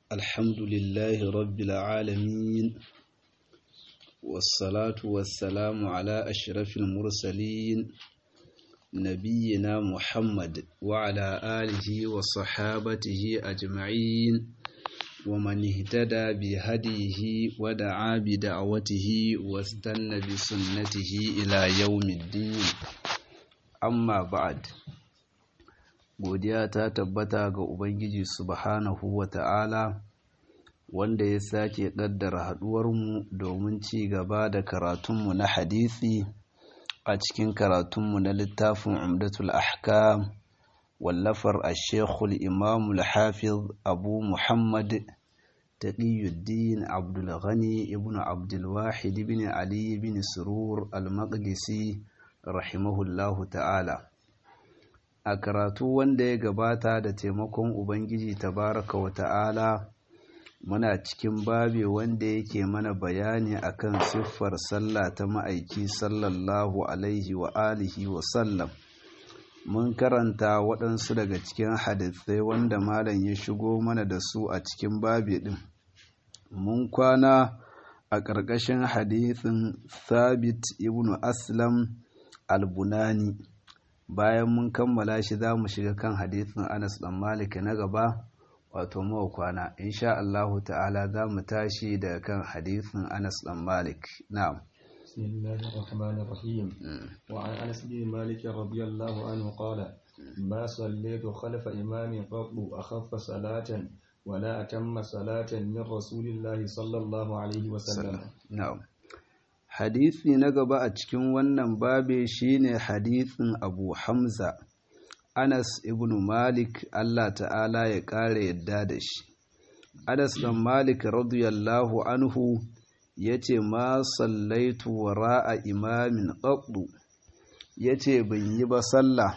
الحمد لله رب العالمين والصلاة والسلام على أشرف المرسلين نبينا محمد وعلى آله وصحابته أجمعين ومن اهتدى بهديه ودعا بدعوته واستنى بسنته إلى يوم الدين أما بعد godiya ta tabbata ga Ubangiji subhanahu wa ta'ala wanda ya sake ƙaddara haɗuwarmu domin ci gaba da karatunmu na hadisi a cikin karatunmu na littafin umdatul ahkam wallafar ashekul imamul hafiz abu muhammad taqiyuddin abdulghani ibn abdulwahid ibn ali ibn surur al-maqdisi rahimahullahu ta'ala a karatu wanda ya gabata da taimakon ubangiji tabaraka wa ta'ala muna cikin babe wanda yake mana bayani akan siffar sallah ta ma'aiki sallallahu alaihi wa alihi wa sallam mun karanta waɗansu daga cikin hadithai wanda malam ya shigo mana da su a cikin babe ɗin mun kwana a ƙarƙashin hadithin thabit ibn aslam al-bunani bayan mun kammala shi za mu shiga kan hadithin Anas dan Malik na gaba wato mawa kwana insha Allahu ta'ala za mu tashi daga kan hadithin Anas dan Malik na'am بسم الله الرحمن الرحيم وعن أنس بن مالك رضي الله عنه قال ما صليت خلف إمام قط أخف صلاة ولا أتم صلاة من رسول الله صلى الله عليه وسلم na'am hadisi na gaba a cikin wannan babe shine hadisin Abu Hamza Anas ibn Malik Allah ta'ala ya ƙara yadda da shi Anas dan Malik radiyallahu anhu yace ma sallaitu wara'a imamin qaddu yace ban yi ba sallah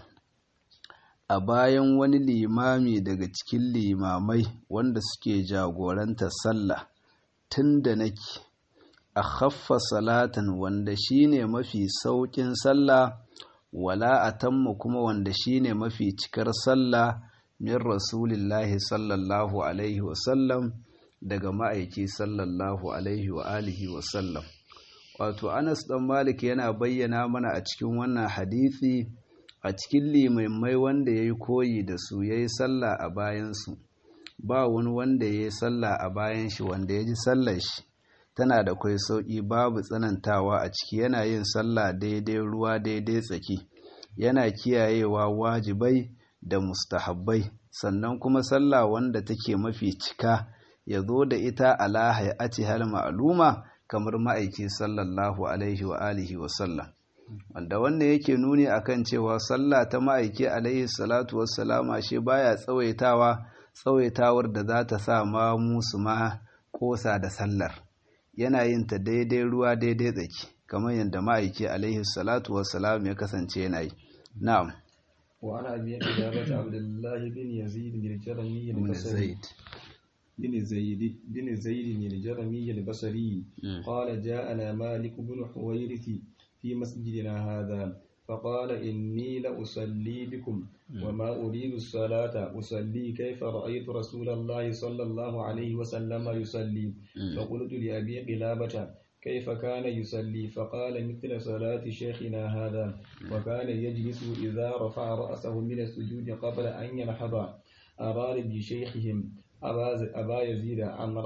a bayan wani limami daga cikin limamai wanda suke jagoranta sallah tunda nake a khaffa salatan wanda shine mafi sauƙin sallah wala atamma kuma wanda shine mafi cikar sallah min rasulillahi sallallahu alaihi wasallam daga ma'aiki sallallahu alaihi wa alihi wasallam wato anas dan malik yana bayyana mana a cikin wannan hadisi a cikin limaimai wanda ya yi koyi da su ya yi sallah a bayansu ba wani wanda ya yi sallah a bayan shi wanda ya ji sallar shi tana da kwai sauƙi babu tsanantawa a ciki yana yin sallah daidai ruwa daidai tsaki yana kiyayewa wajibai da mustahabbai sannan kuma sallah wanda take mafi cika ya zo da ita ala hayati hal ma'luma kamar ma'aiki sallallahu alaihi wa alihi wa sallam wanda wannan yake nuni akan cewa sallah ta ma'aiki alaihi salatu wassalama shi baya tsawaitawa tsawaitawar da za ta sa ma musu ma kosa da sallar yana yin ta daidai ruwa daidai tsaki kamar yadda ma'aiki alaihi salatu wassalam ya kasance yana yi na'am وعن أبي قلابة عبد الله بن يزيد بن الجرمي البصري بن زيد بن زيد الجرمي البصري قال جاءنا مالك بن حويرث في مسجدنا هذا فقال إني لأصلي بكم وما أريد الصلاة أصلي كيف رأيت رسول الله صلى الله عليه وسلم يصلي فقلت لأبي قلابة كيف كان يصلي فقال مثل صلاة شيخنا هذا وكان يجلس إذا رفع رأسه من السجود قبل أن ينحض أراد بشيخهم أبا يزيد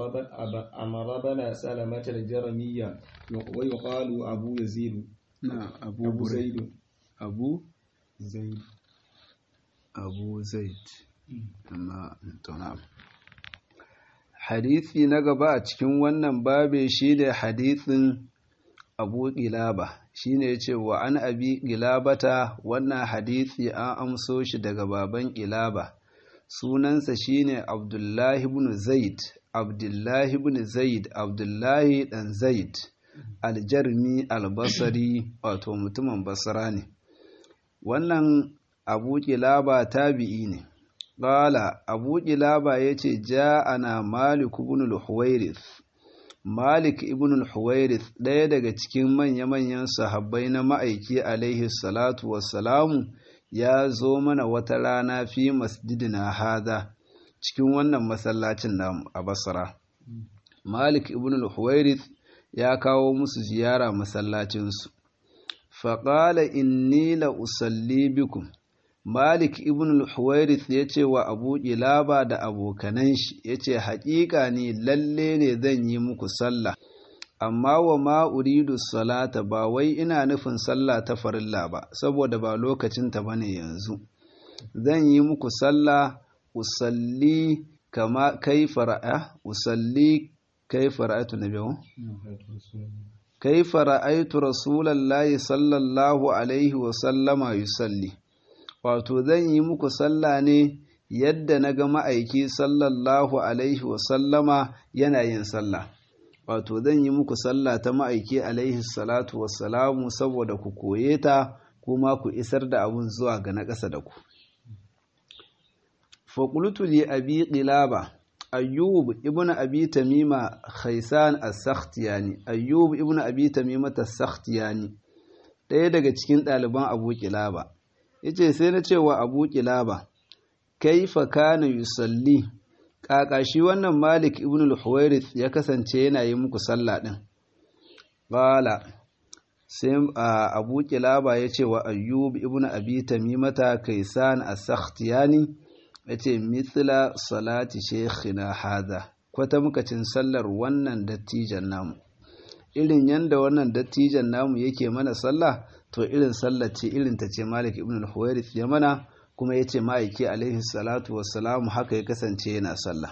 عمر بن سلمة الجرمية ويقال أبو يزيد نعم أبو, أبو زيد أبو زيد أبو زيد أما نعم hadisi na gaba a cikin wannan babe shi ne hadisin abu ƙilaba shi ne ce wa an abi ƙilabata wannan hadisi an amso shi daga baban ƙilaba sunansa shi ne abdullahi ibn zaid abdullahi ibn zaid abdullahi ɗan zaid aljarmi albasari wato mutumin basara ne wannan abu ƙilaba tabi'i ne Ƙala Abu Ƙilaba ya ce, Ja ana Malik ibn al-Huwairith. Malik ibn al-Huwairith ɗaya daga cikin manya-manyan sahabbai na ma'aiki alaihi salatu wassalamu ya zo mana wata rana fi masjidina hada cikin wannan masallacin namu a basra malik ibn al-huwairith ya kawo musu ziyara masallacinsu faƙala inni la usalli bikum malik ibn al-huwairith ya ce wa abu ilaba da abokanan shi ya ce haƙiƙa ne lalle ne zan yi muku sallah amma wa ma uridu salata ba wai ina nufin sallah ta farilla ba saboda ba lokacinta ba ne yanzu zan yi muku sallah usalli kama kaifa ra'a usalli kaifa ra'aytu nabiyahu kaifa ra'aytu rasulallahi sallallahu alaihi wa sallama yusalli wato zan yi muku sallah ne yadda na ga ma'aiki sallallahu alaihi wa sallama yana yin sallah wato zan yi muku sallah ta ma'aiki alaihi salatu wassalamu saboda ku koye ta kuma ku isar da abun zuwa ga na ƙasa da ku faƙultu li abi ƙilaba ayyub ibn abi tamima khaisan as-sakhtiyani ayyub ibn abi tamima as-sakhtiyani ɗaya daga cikin ɗaliban abu ƙilaba yace sai na cewa abu ƙilaba kaifa kana yusalli ƙaƙa shi wannan malik ibn al-huwairith ya kasance yana yi muku sallah ɗin ƙala sai abu ƙilaba ya ce wa ayyub ibn abi tamimata kaisan as-sakhtiyani ya ce mithla salati shekhina hada kwata mukacin sallar wannan dattijan namu irin yanda wannan dattijan namu yake mana sallah to irin sallar ce irin ta ce malik ibn al-huwairith ya mana kuma ya ce ma'aiki alaihi salatu wassalamu haka ya kasance yana sallah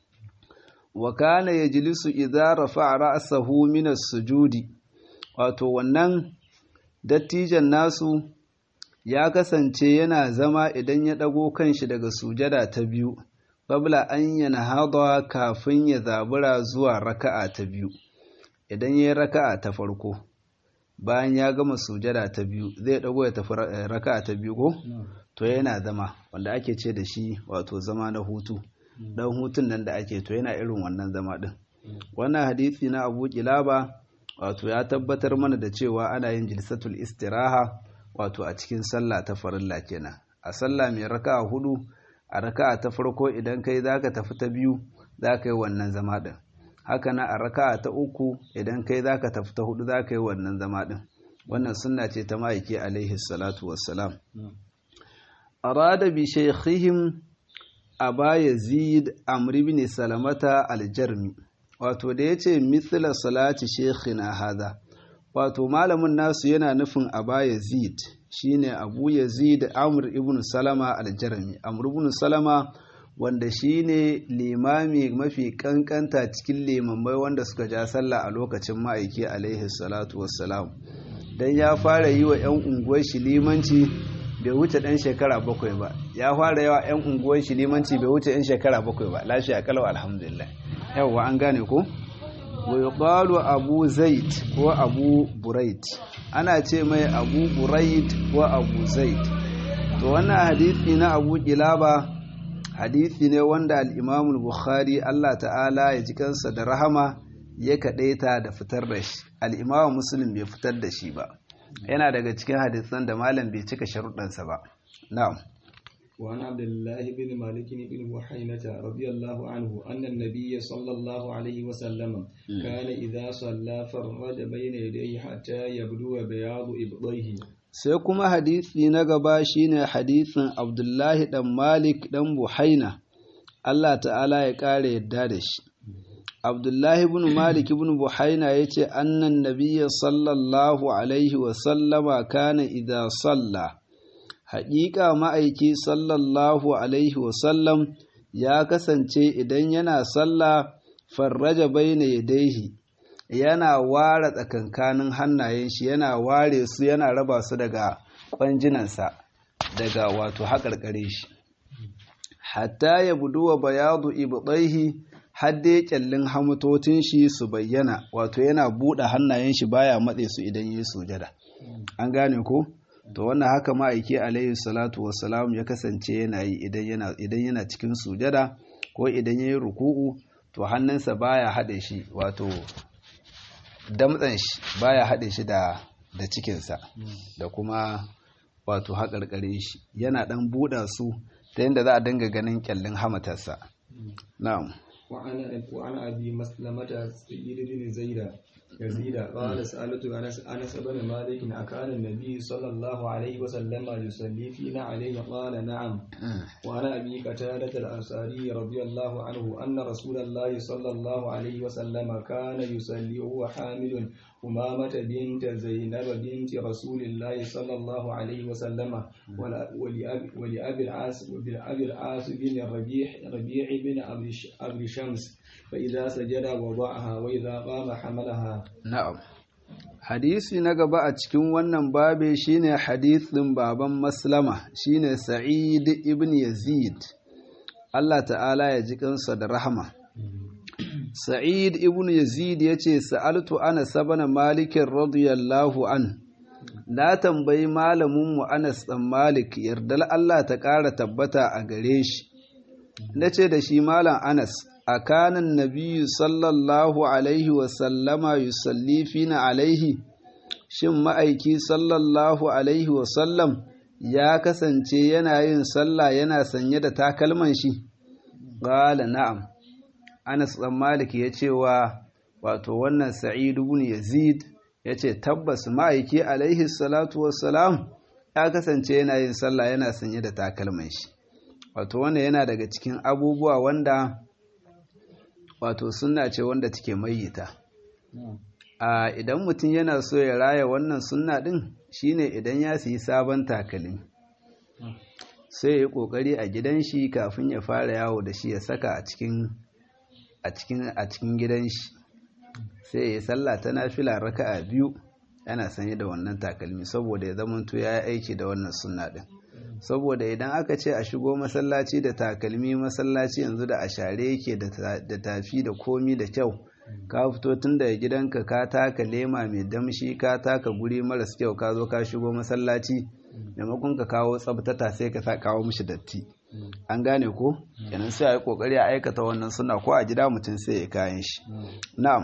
wa kana yajlisu idza rafa'a ra'sahu min as-sujudi wato wannan dattijan nasu ya kasance yana zama idan ya dago kanshi daga sujada ta biyu qabla an yanhada kafin ya zabura zuwa raka'a ta biyu idan yayi raka'a ta farko bayan ya gama sujada ta biyu zai dago ya tafi raka'a ta biyu ko to yana zama wanda ake ce da shi wato zama na hutu dan hutun nan da ake to yana irin wannan zama din wannan hadisi na Abu Kilaba wato ya tabbatar mana da cewa ana yin jilsatul istiraha wato a cikin sallah ta farilla kenan a sallah mai raka'a hudu a raka'a ta farko idan kai zaka tafi ta biyu zaka yi wannan zama din haka na a raka'a ta uku idan kai zaka tafi ta hudu zaka yi wannan zama din wannan sunna ce ta ma'aiki alaihi salatu wassalam arada bi shaykhihim aba yazid amr ibn salamata aljarmi wato da yace mithla salati shaykhina hada wato malamin nasu yana nufin aba yazid shine abu yazid amr ibn salama aljarmi amr ibn salama wanda shine limami mafi kankanta cikin limamai wanda suka ja sallah a lokacin ma'aiki alaihi salatu wassalam dan ya fara yi wa 'yan unguwar shi limanci bai wuce ɗan shekara bakwai ba ya fara yawa 'yan unguwar shi limanci bai wuce 'yan shekara bakwai ba lafiya kalau alhamdulillah yawwa an gane ko wa abu zaid ko abu buraid ana ce mai abu buraid ko abu zaid to wannan hadisi na abu kilaba hadisi ne wanda al-imamul bukhari Allah ta'ala ya ji kansa da rahama ya kaɗaita da fitar da shi al-imamu muslim bai fitar da shi ba yana daga cikin hadisan da malam bai cika sharuɗansa ba na'am وعن عبد الله بن مالك بن بحينة رضي الله عنه أن النبي صلى الله عليه وسلم كان إذا صلى فرج بين يديه حتى يبدو بياض إبطيه sai kuma hadisi na gaba shine hadisin Abdullahi dan Malik dan Buhaina Allah ta'ala ya kare yadda da shi Abdullahi ibn Malik ibn Buhaina yace annan nabiyya sallallahu alaihi wa sallama kana idza salla haƙiƙa ma'aiki sallallahu alaihi wa sallam ya kasance idan yana sallah farraja baina yadaihi yana ware tsakankanin hannayen shi yana ware su yana raba su daga kwanjinansa daga wato haƙarƙare shi hatta ya buduwa bayadu ibɗaihi hadde kyallin hamutocin shi su bayyana wato yana buɗe hannayen shi baya matse su idan yi sujada an gane ko to wannan haka ma'aiki alaihi salatu wassalam ya kasance yana yi idan yana cikin sujada ko idan yayi ruku'u to hannunsa baya haɗe shi wato damtsan shi baya haɗe shi da da cikinsa da kuma wato haƙarƙare shi yana ɗan buɗa su ta yadda za a dinga ganin kyallin hamatarsa na'am وعن وعن ابي مسلمة سيد بن زيد يزيد قال سألت أنس أنس بن مالك أكان النبي صلى الله عليه وسلم يصلي فينا عليه قال نعم وعن أبي قتادة الأنصاري رضي الله عنه أن رسول الله صلى الله عليه وسلم كان يصلي وهو حامل أمامة بنت زينب بنت رسول الله صلى الله عليه وسلم ولأبي ولأبي العاص ولأبي العاص بن الربيع ربيع بن أبي شمس فإذا سجد وضعها وإذا قام حملها na'am hadisi na gaba a cikin wannan babe shine hadisin baban maslama shine sa'id ibn yazid Allah ta'ala ya ji kansa da rahama sa'id ibn yazid yace sa'altu ana sabana malikin radiyallahu an na tambayi malamin mu Anas dan Malik yardal Allah ta ƙara tabbata a gare shi nace da shi malam Anas akanan nabiyyu sallallahu alaihi wasallama yusalli fina alaihi shin ma'aiki sallallahu alaihi wasallam ya kasance yana yin sallah yana sanye da takalman shi ƙala na'am anas ɗan malik ya ce wa wato wannan sa'id ibn yazid ya ce tabbas ma'aiki alaihi salatu wassalam ya kasance yana yin sallah yana sanye da takalman shi wato wannan yana daga cikin abubuwa wanda wato sunna ce wanda take mayyita a idan mutum yana so ya raya wannan sunna din shine idan ya siyi sabon takalmi sai ya yi kokari a gidan shi kafin ya fara yawo da shi ya saka a cikin a cikin a cikin gidan shi sai ya yi sallah ta nafila raka'a biyu yana sanye da wannan takalmi saboda ya zamanto ya yi aiki da wannan sunna din saboda idan aka ce a shigo masallaci da takalmi masallaci yanzu da a share yake da tafi da komi da kyau ka fito tun daga gidanka ka taka lema mai damshi ka taka guri maras kyau ka zo ka shigo masallaci maimakon ka kawo tsabtata sai ka sa kawo mishi datti an gane ko kenan sai a yi kokari a aikata wannan suna ko a gida mutum sai ya kayan shi na'am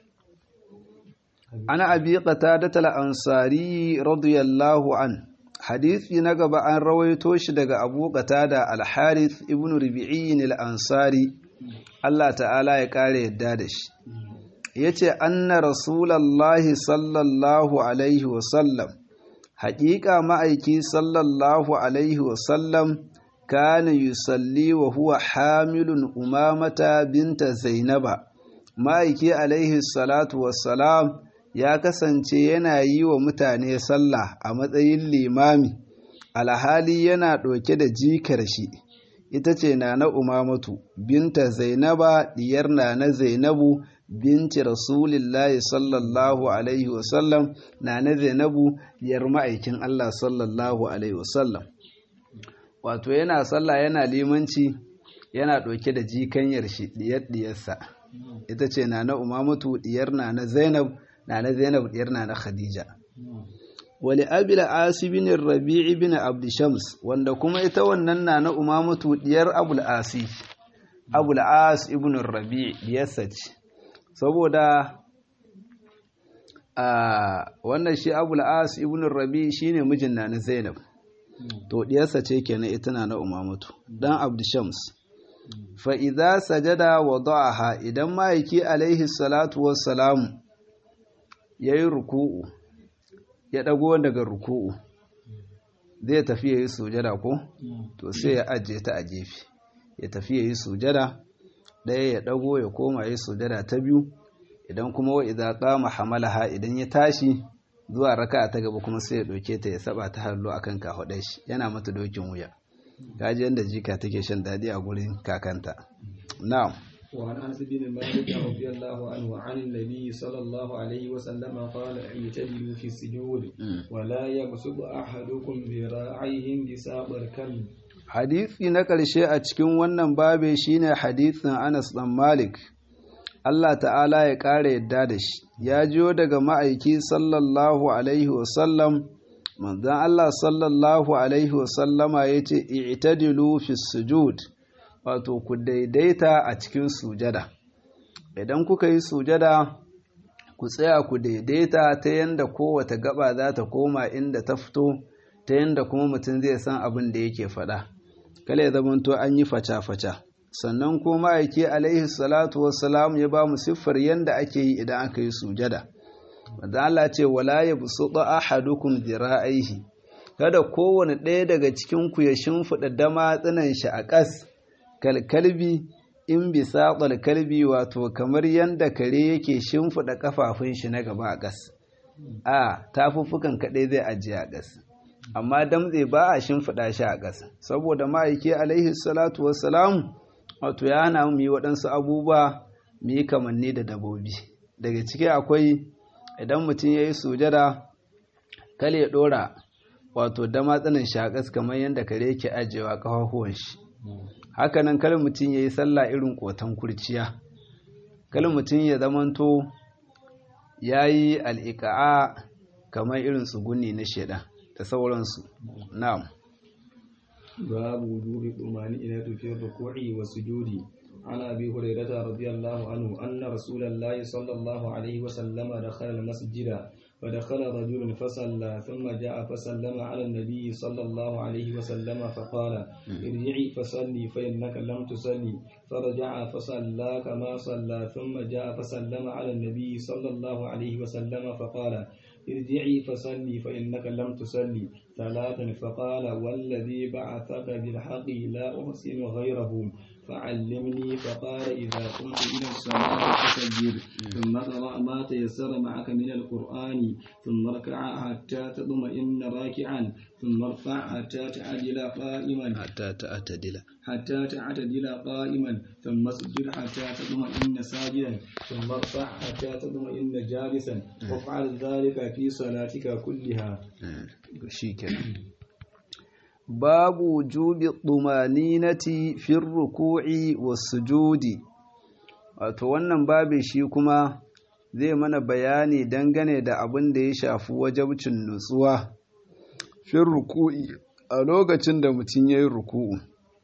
ana abi qatadat al-ansari radiyallahu an hadisi na gaba an rawaito shi daga abu qatada al-harith ibn rubi'in al-ansari Allah ta'ala ya kare yadda da shi yace anna rasulullahi sallallahu alaihi wa sallam haƙiƙa ma'aiki sallallahu alaihi wa sallam kana yusalli wa huwa hamilun umamata binta zainaba ma'aiki alaihi salatu wassalam ya kasance yana yi wa mutane sallah a matsayin limami alhali yana ɗauke da jikar shi ita ce na na umamatu binta zainaba diyar na na zainabu binci rasulillahi sallallahu alaihi wasallam na na zainabu diyar ma'aikin allah sallallahu alaihi wasallam wato yana sallah yana limanci yana ɗauke da jikanyar shi diyar diyarsa ita ce na na umamatu diyar na na zainab na na zainab diyar na na khadija wali abil asi bin rabi'i bin abd shams wanda kuma ita wannan na na umamatu diyar abul asi abul as ibn rabi' diyarsa ce saboda a wannan shi abul as ibn rabi' shine mijin na na zainab to diyarsa ce kenan ita na na umamatu dan abd shams fa idza sajada wada'aha idan ma'aiki alaihi salatu wassalamu yayi ruku'u ya ɗago daga ruku'u zai tafi ya yi sujada ko to sai ya ajiye ta a gefe ya tafi ya yi sujada ɗaya ya ɗago ya koma ya yi sujada ta biyu idan kuma wa idza qama hamalaha idan ya tashi zuwa raka ta gaba kuma sai ya ɗauke ta ya saba ta hallo akan kafaɗar shi yana mata dokin wuya kaji yadda jika take shan daɗi a gurin kakanta na'am وعن انس بن مالك رضي الله عنه عن النبي صلى الله عليه وسلم قال اعتدلوا في السجود ولا يبسط احدكم ذراعيه بساق الكلب hadisi na ƙarshe a cikin wannan babe shine hadisin Anas ɗan Malik Allah ta'ala ya ƙara yadda da shi ya jiyo daga ma'aiki sallallahu alaihi wasallam manzon Allah sallallahu alaihi wasallama ya ce i'tadilu fi sujud wato ku daidaita a cikin sujada idan kuka yi sujada ku tsaya ku daidaita ta yanda kowace gaba za ta koma inda ta fito ta yanda kuma mutum zai san abin da yake faɗa kala ya zamanto an yi faca-faca sannan kuma ma'aiki alaihi salatu wassalam ya ba mu siffar yanda ake yi idan aka yi sujada wanda Allah ce wala ya busuɗa ahadukum dira'aihi kada kowane ɗaya daga cikin ku ya shimfiɗa dama tsinan shi a ƙas kalkalbi in bisa kalbi wato kamar yanda kare yake shimfiɗa kafafun shi na gaba a ƙas a tafuffukan kaɗai zai ajiye a ƙas amma damtse ba a shimfiɗa shi a ƙasa saboda ma'aiki alaihi salatu wassalam wato ya hana mu yi waɗansu abubuwa mu yi kamanni da dabobi daga ciki akwai idan mutum ya yi sujada kale ya ɗora wato dama tsanin shi a ƙasa kamar yadda kare yake ajiyewa ƙafafuwan shi hakanan kal mutum ya yi sallah irin ƙotan kurciya kal mutum ya zamanto ya yi al'iƙa'a kamar irin tsuguni na shaidan da sauransu na'am babu wujubi tumaninatu fi ruku'i wa sujudi عن أبي هريرة رضي الله عنه أن رسول الله صلى الله عليه وسلم دخل المسجد فدخل رجل فصلى ثم جاء فسلم على النبي صلى الله عليه وسلم فقال ارجعي فصلي فإنك لم تصلي فرجع فصلى كما صلى ثم جاء فسلم على النبي صلى الله عليه وسلم فقال ارجعي فصلي فإنك لم تصلي ثلاثا فقال والذي بعثك بالحق لا أحسن غيره فعلمني فقال إذا قمت إلى الصلاة فسجد ثم قرأ ما تيسر معك من القرآن ثم اركع حتى تطمئن راكعا ثم ارفع حتى تعدل قائما حتى تعتدل حتى تعتدل قائما ثم اسجد حتى تطمئن ساجدا ثم ارفع حتى تطمئن جالسا وافعل ذلك في صلاتك كلها شيكا باب وجوب الطمانينة في الركوع والسجود wato wannan babe shi kuma zai mana bayani dangane da abin da ya shafi wajabcin nutsuwa fin ruku'i a lokacin da mutum ya yi ruku'u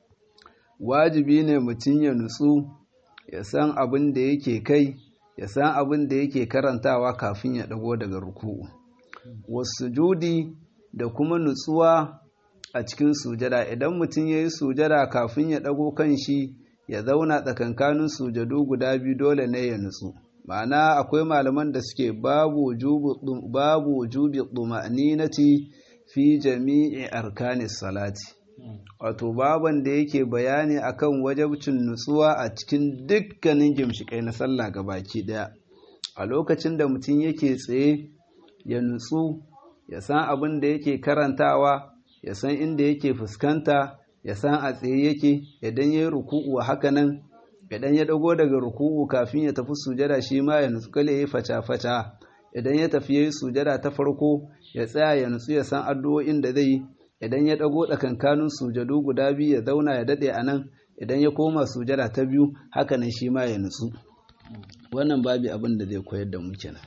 wajibi ne mutum ya nutsu ya san abin da yake kai ya san abin da yake karantawa kafin ya dago daga ruku'u wasu judi da kuma nutsuwa a cikin sujada idan mutum ya yi sujada kafin ya dago kan shi ya zauna tsakankanin sujadu guda biyu dole ne ya nutsu ma'ana akwai malaman da suke babu wujubi ɗuma'ninati fi jami'i arkanis salati wato baban da yake bayani akan wajabcin nutsuwa a cikin dukkanin gimshikai na sallah baki daya a lokacin da mutum yake tsaye ya nutsu ya san abin da yake karantawa ya san inda yake fuskanta ya san a tsaye yake idan ya yi ruku'u haka nan idan ya dago daga ruku'u kafin ya tafi sujada shi ma ya nutsu kale ya yi faca-faca idan ya tafi ya yi sujada ta farko ya tsaya ya nutsu ya san addu'o'in da zai idan ya dago tsakankanin sujadu guda biyu ya zauna ya dade a nan idan ya koma sujada ta biyu haka nan shi ma ya nutsu wannan babi abin da zai koyar da mu kenan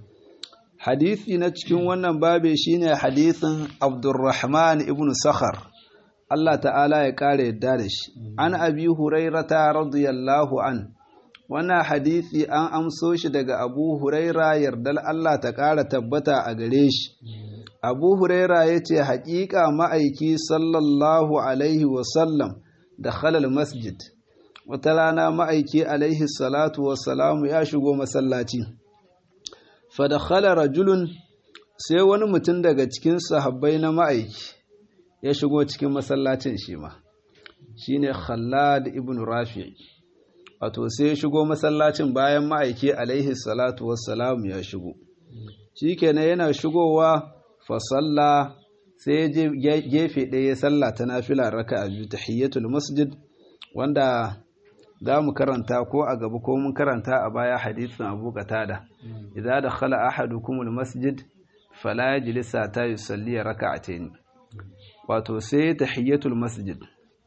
hadisi na cikin wannan babi shine hadisin Abdurrahman ibn Sakhar Allah ta'ala ya kare yadda da shi an abi hurairata radiyallahu an wannan hadisi an amso shi daga abu huraira yardal Allah ta ƙara tabbata a gare shi abu huraira ya ce haƙiƙa ma'aiki sallallahu alaihi wasallam da halal masjid wata rana ma'aiki alaihi salatu wasalamu ya shigo masallaci fadakhala rajulun sai wani mutum daga cikin sahabbai na ma'aiki ya shigo cikin masallacin shi ma shine khallad ibn rafi' wato sai ya shigo masallacin bayan ma'aiki alaihi salatu wassalamu ya shigo shikenan yana shigowa fa salla sai je gefe ɗaya ya salla ta nafila raka'a biyu tahiyyatul masjid wanda za mu karanta ko a gaba ko mun karanta a baya hadisin Abu Qatada idza dakhala ahadukumul masjid fala yajlisa ta yusalli raka'atayn wato sai tahiyyatul masjid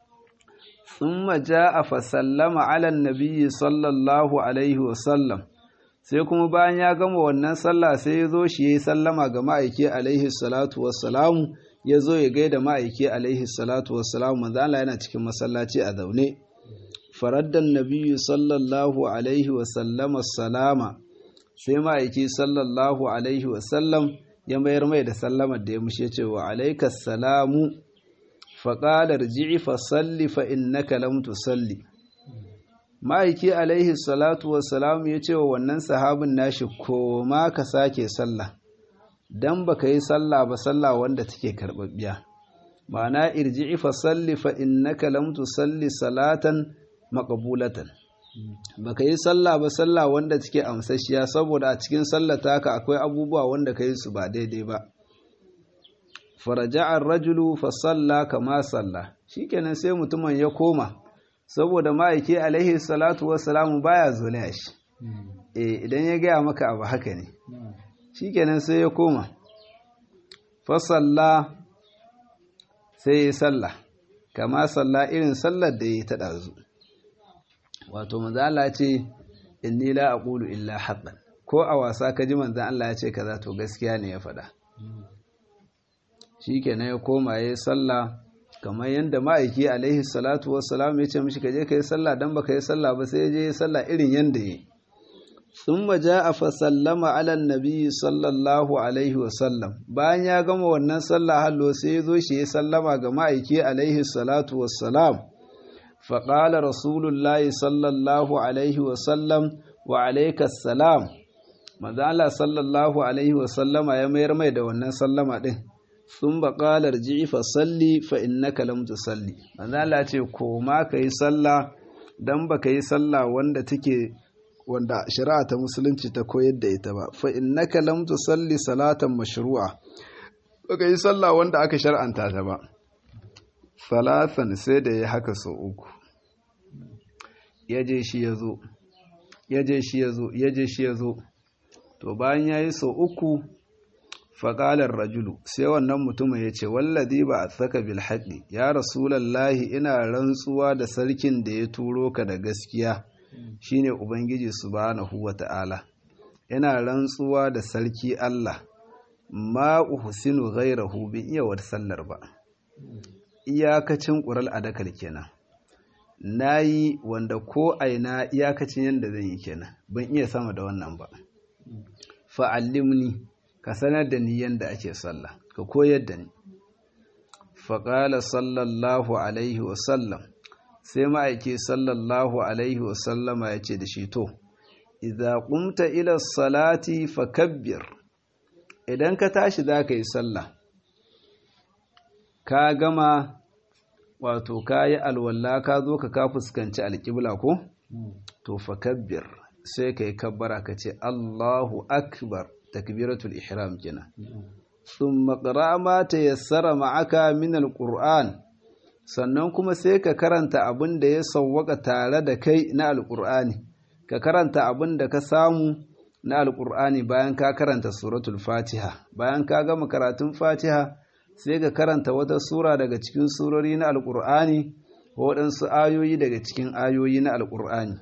ثم جاء فسلم على النبي صلى الله عليه وسلم sai kuma bayan ya gama wannan sallah sai ya zo shi ya yi sallama ga ma'aiki alaihi salatu wassalamu ya zo ya gaida ma'aiki alaihi salatu wassalamu manzo Allah yana cikin masallaci a zaune faraddan nabiyyu sallallahu alaihi wasallama salama sai ma'aiki sallallahu alaihi wasallam ya mayar mai da sallamar da ya mushe cewa alaikas salamu faƙala rji'i fa salli fa innaka lam tusalli ma'aiki alaihi salatu wassalam ya ce wa wannan sahabin nashi koma ka sake sallah dan baka yi sallah ba sallah wanda take karɓaɓɓiya ma'ana irji'i fa salli fa innaka lam tusalli salatan maqbulatan baka yi sallah ba sallah wanda take amsashiya saboda a cikin sallata ka akwai abubuwa wanda ka yi su ba daidai ba faraja'ar rajulu fa salla kama salla shikenan sai mutumin ya koma saboda ma'aiki alaihi salatu wassalamu baya zolaya shi eh idan ya gaya maka abu haka ne shikenan sai ya koma fa salla sai ya salla kama salla irin sallar da ya ta dazu wato manzo Allah ce inni la aqulu illa haqqan ko a wasa ka ji manzo Allah ya ce kaza to gaskiya ne ya faɗa shikenan ya koma yayin sallah kamar yanda ma'aiki alaihi salatu wassalam ya ce mishi kaje kai sallah dan baka yi sallah ba sai je sallah irin yanda yi thumma jaa fa sallama ala nabi sallallahu alaihi wasallam bayan ya gama wannan sallah hallo sai ya zo shi ya sallama ga ma'aiki alaihi salatu wassalam فقال رسول الله صلى الله عليه وسلم وعليك السلام manzo Allah sallallahu alaihi wa sallama ya mayar mai da wannan sallama din sun ba qala rji'i fa salli fa innaka lam tusalli manzo Allah ce ko ma kai sallah dan baka yi sallah wanda take wanda shari'a ta musulunci ta koyar da ita ba fa innaka lam tusalli salatan mashru'a baka yi sallah wanda aka shar'anta ta ba salasan sai da ya haka sau uku ya je shi ya zo ya je shi ya zo ya je shi ya zo to bayan ya yi sau uku faƙalar rajulu sai wannan mutumin ya ce wallazi ba a saka bil haɗi ya rasulallahi ina rantsuwa da sarkin da ya turo ka da gaskiya shine ubangiji subhanahu wa ta'ala ina rantsuwa da sarki Allah ma uhsinu ghairahu bi iya wata sallar ba iyakacin ƙural adakal kenan na yi wanda ko aina iyakacin yadda zan yi kenan ban iya sama da wannan ba fa'allimni ka sanar da ni yadda ake sallah ka koyar da ni faƙala sallallahu alaihi wasallam sai ma'aiki sallallahu alaihi wasallama ya ce da shi to idza qumta ila salati fakabbir idan ka tashi za ka yi sallah ka gama wato ka yi alwala ka zo ka ka fuskanci alƙibla ko to fakabbir sai ka yi kabbara ka ce Allahu akbar takbiratul ihram kenan thumma qra ma tayassara ma'aka min alquran sannan kuma sai ka karanta abin da ya sawwaka tare da kai na alqur'ani ka karanta abin da ka samu na alqur'ani bayan ka karanta suratul fatiha bayan ka gama karatun fatiha sai ka karanta wata sura daga cikin surori na alqur'ani ko waɗansu ayoyi daga cikin ayoyi na alqur'ani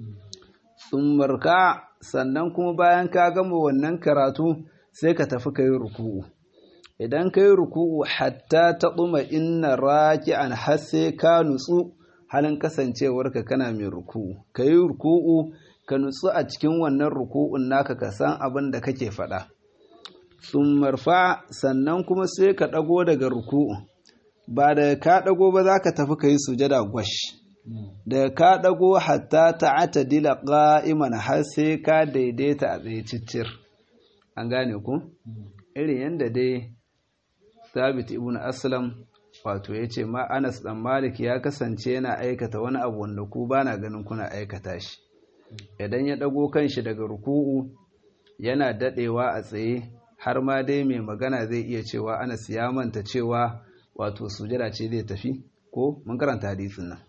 marka sannan kuma bayan ka gama wannan karatu sai ka tafi ka yi ruku'u idan ka yi ruku'u hatta ta ɗuma inna raki'an har sai ka nutsu halin kasancewarka kana mai ruku'u ka yi ruku'u ka nutsu a cikin wannan ruku'un naka ka san abin da kake faɗa marfa sannan kuma sai ka ɗago daga ruku'u ba da ka ɗago ba za ka tafi ka yi sujada gwash da ka ɗago hatta ta'ata dila ƙa'iman har sai ka daidaita a tsaye ciccir an gane ku irin yadda dai sabit ibn aslam wato ya ce ma anas dan malik ya kasance yana aikata wani abu wanda ku ba na ganin kuna aikata shi idan ya ɗago kanshi daga ruku'u yana daɗewa a tsaye har ma dai mai magana zai iya cewa anas ya manta cewa wato sujada ce zai tafi ko mun karanta hadisin nan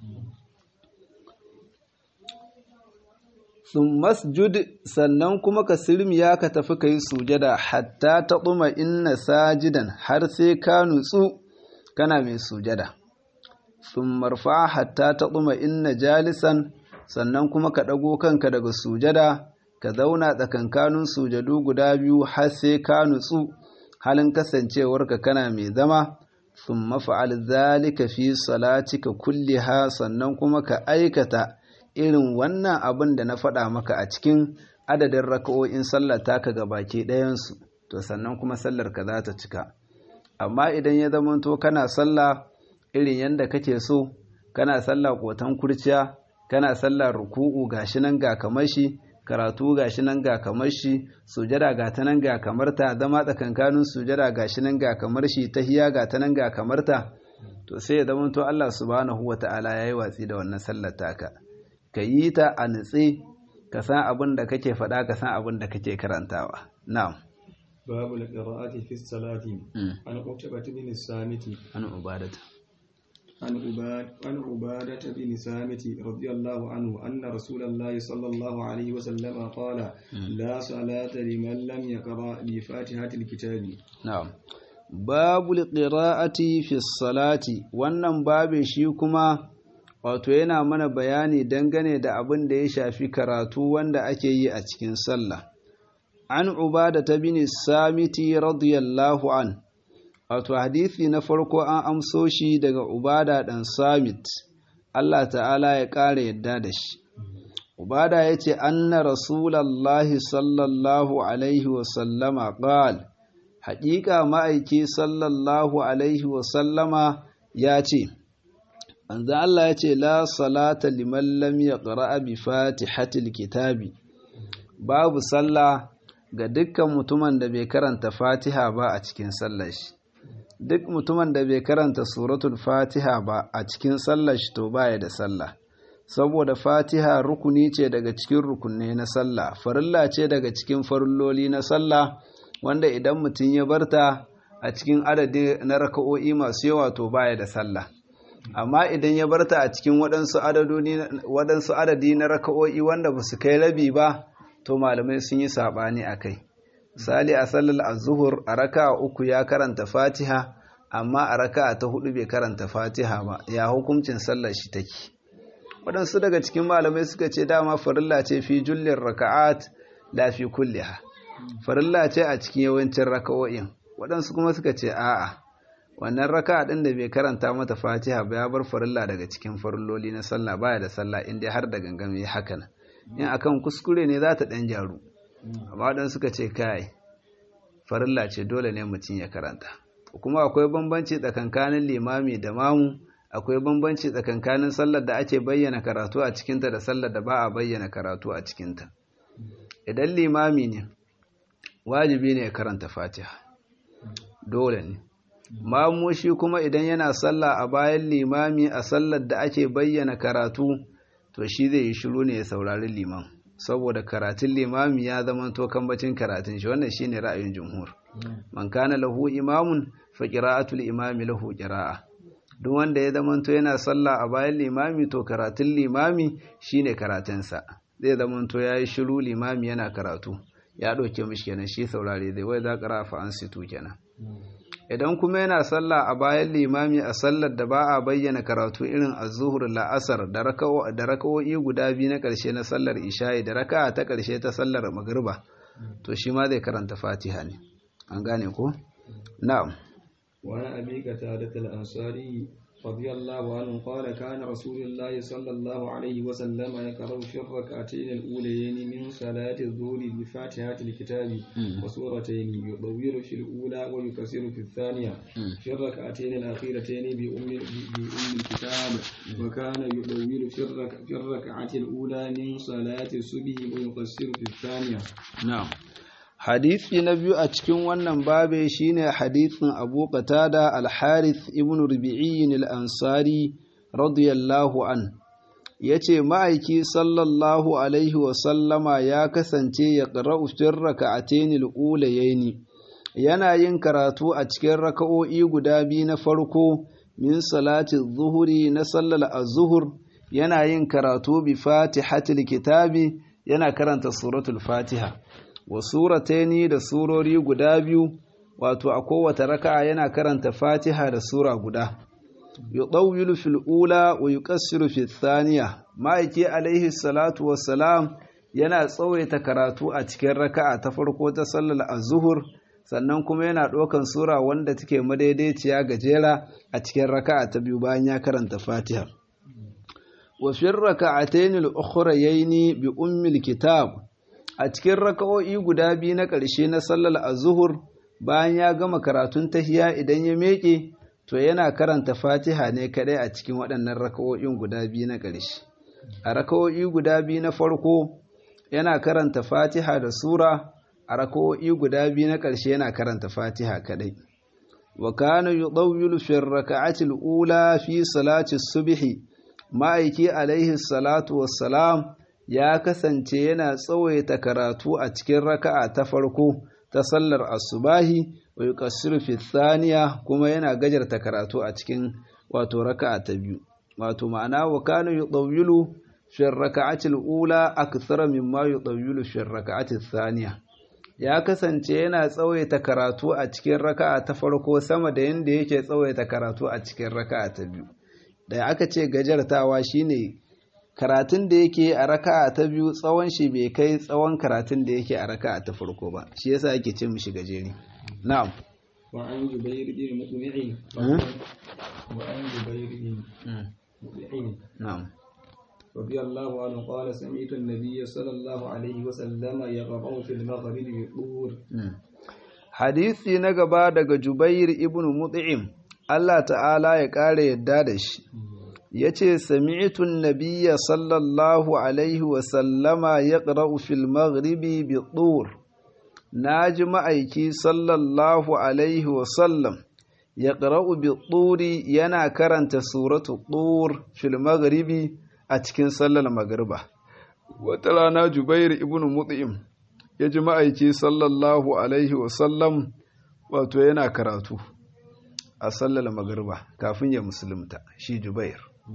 sun masjud sannan kuma ka sirmiya ka tafi ka yi sujada hatta ta ɗuma inna sajidan har sai ka nutsu kana mai sujada sun marfa hatta ta ɗuma inna jalisan sannan kuma ka ɗago kanka daga sujada ka zauna tsakankanin sujadu guda biyu har sai ka nutsu halin kasancewarka kana mai zama sun mafa'al zalika fi salatika kulliha sannan kuma ka aikata irin wannan abin da na faɗa maka a cikin adadin raka'o'in sallar taka ga baki ɗayansu to sannan kuma sallar ka za ta cika amma idan ya zamanto kana sallah irin yanda kake so kana sallah kotan kurciya kana sallah ruku'u gashi nan ga kamar shi karatu gashi nan ga kamar shi sujada ga ta nan ga kamar ta zama tsakankanin sujada gashi nan ga kamar shi tahiya ga ta nan ga kamar ta to sai ya zama to Allah subhanahu wata'ala yayi watsi da wannan sallar taka ka yi ta a nutse ka san abin da kake faɗa ka san abin da kake karantawa na'am babu al-qira'ati fi salati an qutbah bin samiti an ubadata عن عباد عن عبادة بن سامت رضي الله عنه أن رسول الله صلى الله عليه وسلم قال لا صلاة لمن لم يقرأ بفاتحة الكتاب نعم باب القراءة في الصلاة wannan babe shi kuma wato yana mana bayani dangane da abin da ya shafi karatu wanda ake yi a cikin sallah an ubada ta bin samiti radiyallahu an wato hadisi na farko an amso shi daga ubada dan samit Allah ta'ala ya ƙara yadda da shi ubada ya ce anna rasulallahi sallallahu alaihi wasallama ƙal haƙiƙa ma'aiki sallallahu alaihi wasallama ya ce anzan Allah ya ce la salata liman lam yaqra bi fatihatil kitabi babu sallah ga dukkan mutumin da bai karanta fatiha ba a cikin sallar shi duk mutumin da bai karanta suratul fatiha ba a cikin sallar shi to baya da sallah saboda fatiha rukuni ce daga cikin rukunne na sallah farilla ce daga cikin farilloli na sallah wanda idan mutum ya barta a cikin adadi na raka'o'i masu yawa to baya da sallah amma idan ya barta a cikin waɗansu adadi na raka'o'i wanda ba su kai rabi ba to malamai sun yi saɓani a kai misali a sallar azuhur a raka uku ya karanta fatiha amma a raka ta hudu bai karanta fatiha ba ya hukuncin sallar shi take waɗansu daga cikin malamai suka ce dama farilla ce fi jullin raka'at la fi kulliha farilla ce a cikin yawancin raka'o'in waɗansu kuma suka ce a'a wannan raka ɗin da bai karanta mata fatiha ba ya bar farilla daga cikin farilloli na sallah baya da sallah inda har da gangan yi haka nan in akan kuskure ne za ta ɗan jaru amma waɗansu suka ce kai farilla ce dole ne mutum ya karanta kuma akwai bambanci tsakankanin limami da mamu akwai bambanci tsakankanin sallar da ake bayyana karatu a cikinta da sallar da ba a bayyana karatu a cikinta idan limami ne wajibi ne ya karanta fatiha dole ne mamu shi kuma idan yana sallah a bayan limami a sallar da ake bayyana karatu to shi zai yi shiru ne ya saurari liman saboda karatun limami ya zama to kambacin karatun shi wannan shine ra'ayin jumhur man kana lahu imamun fa qira'atul imami lahu qira'a duk wanda ya zama to yana sallah a bayan limami to karatun limami shine karatunsa zai zama to yayi shiru limami yana karatu ya dauke mishi kenan shi saurare zai wai za qira'a fa ansitu kenan idan kuma yana sallah a bayan limami a sallar da ba a bayyana karatu irin azuhur la'asar da raka'o'i guda biyu na ƙarshe na sallar isha'i da raka'a ta ƙarshe ta sallar magriba to shi ma zai karanta fatiha ne an gane ko na'am وعن أبي قتادة الأنصاري رضي الله عنه قال كان رسول الله صلى الله عليه وسلم يقرأ في الركعتين الأوليين من صلاة الظهر بفاتحة الكتاب وسورتين يطول في الأولى ويكسر في الثانية في الركعتين الأخيرتين بأم بأم الكتاب وكان يطول في في الركعة الأولى من صلاة الصبح ويقصر في الثانية نعم hadisi na biyu a cikin wannan babe shine hadisin Abu Qatada al-Harith ibn Rubi'i al-Ansari radiyallahu an yace ma'aiki sallallahu alaihi wa sallama ya kasance ya qara'u fi rak'atayn al-ulayayn yana yin karatu a cikin raka'o'i guda biyu na farko min salati zuhuri na sallar az-zuhur yana yin karatu bi fatihatil kitabi yana karanta suratul fatiha wa surataini da surori guda biyu wato a kowace raka'a yana karanta Fatiha da sura guda yudawwilu fil ula wa yuqassiru fil thaniya ma'aiki alaihi salatu wassalam yana tsawaita karatu a cikin raka'a ta farko ta sallar az-zuhur sannan kuma yana ɗaukan sura wanda take madaidaiciya gajera a cikin raka'a ta biyu bayan ya karanta Fatiha wa fi raka'atayn al-ukhrayayn bi ummil kitab a cikin raka'o'i guda biyu na ƙarshe na sallar azuhur bayan ya gama karatun tahiya idan ya meƙe to yana karanta fatiha ne kadai a cikin waɗannan raka'o'in guda biyu na ƙarshe a raka'o'i guda biyu na farko yana karanta fatiha da sura a raka'o'i guda biyu na ƙarshe yana karanta fatiha kadai wa kana yudawwilu fi raka'ati al-ula fi salati subhi ma'aiki alaihi salatu wassalam ya kasance yana tsawaita karatu a cikin raka'a ta farko ta sallar asubahi wa yuqassiru fi thaniya kuma yana gajarta karatu a cikin wato raka'a ta biyu wato ma'ana wa kana yudawwilu fi raka'ati al-ula akthara mimma yudawwilu fi raka'ati thaniya ya kasance yana tsawaita karatu a cikin raka'a ta farko sama da yanda yake tsawaita karatu a cikin raka'a ta biyu da aka ce gajartawa shine karatun da yake a raka'a ta biyu tsawon shi bai kai tsawon karatun da yake a raka'a ta farko ba shi yasa ake ce mishi gajeri na'am وعن جبير بن مطمع وعن جبير بن مطمع na'am رضي الله عنه قال سمعت النبي صلى الله عليه وسلم يقرأ في المغرب بالطور hadisi na gaba daga Jubair ibn Mut'im Allah ta'ala ya ƙara yadda da shi yace sami'tu an-nabiyya sallallahu alaihi wa sallama yaqra'u fil maghribi bi tur naji ma'aiki sallallahu alaihi wa sallam yaqra'u bi turi yana karanta suratu tur fil maghribi a cikin sallar magriba wata rana Jubair ibn Mut'im ya ji ma'aiki sallallahu alaihi wa sallam wato yana karatu a sallar magriba kafin ya musulunta shi Jubair